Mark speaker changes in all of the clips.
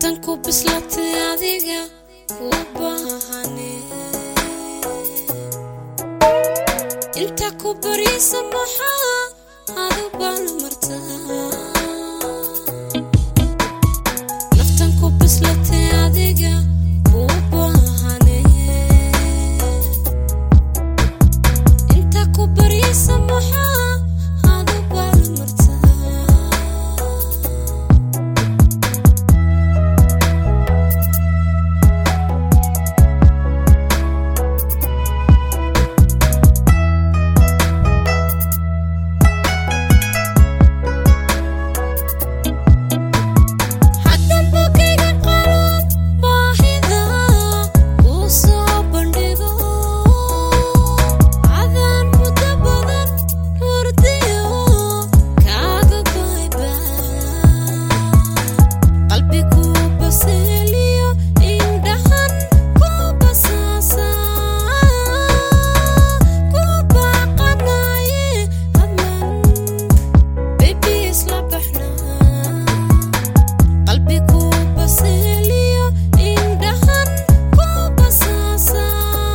Speaker 1: naftan ku bislatay adiga u baahane inta ku baryaysa maxaa adu baan martaa naftan ku bislatay adiga u baahane inta ku baryaysa maxaa adu baan martaa haddan bogayga qalon baahida uu soo bandhigo adaan muddo badan hurdiyo kaaga bayba qalbi ku baseeliyo indhahan ku basaasa ku baaqanaye hadman baby isla baxnaa qalbi ku baseeliyo indhahan ku basaasa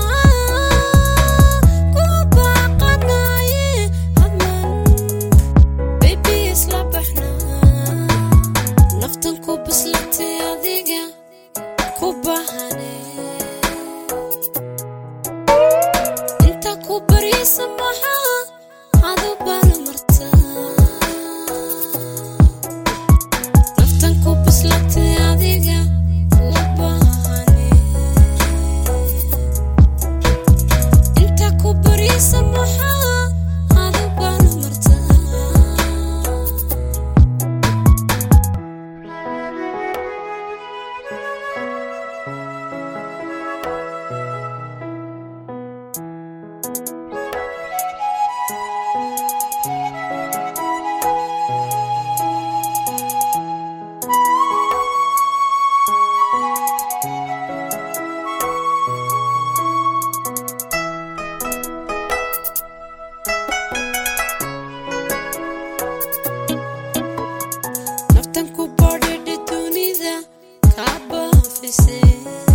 Speaker 1: ku baaqanaye hadman baby isla baxnaa naftan ku bislatay adiga ku bahane inta ku baryaysa maxaa adu baan martaa naftan ku bislatay adiga u baahane inta ku baryaysa maxaa adu baan martaa naftan ku badhidhi dunida kaa baafisay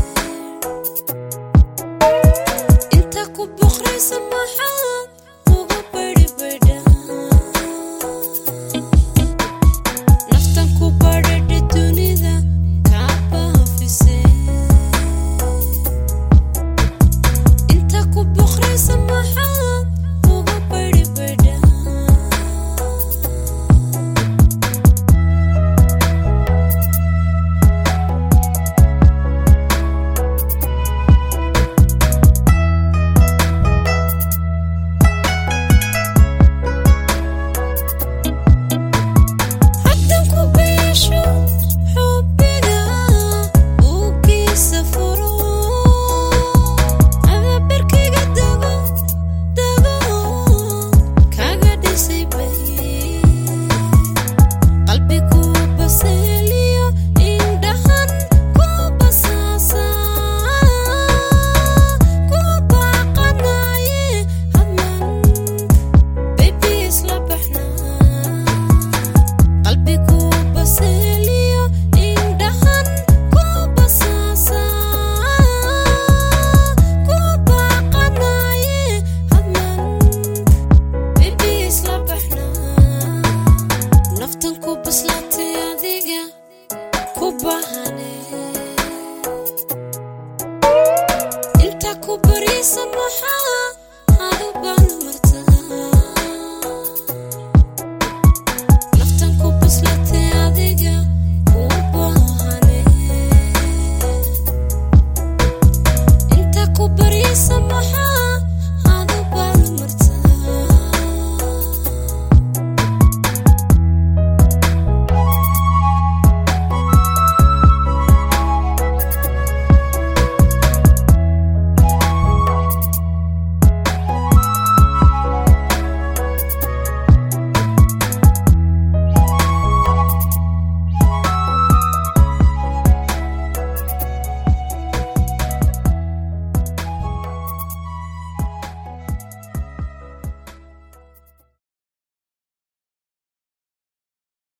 Speaker 1: inta ku boqraysa maxaa uga badhibadha naftan ku badhidhi dunida kaa baafisay inta ku boqraysa maxaa uga badhibadha haddan ku beesho xubbiga buuggiisa furo adabarkayga dago dago kaga dhisay bay qalbi ku baseeliyo indhahan ku basaasa ku baaqanaye hadman baby isla baxnaa qalbi ku baseeliyo indhahan ku basaasa ku baaqanaye hadman baby isla baxnaa naftan ku bislatay adiga ku bahane inta ku bari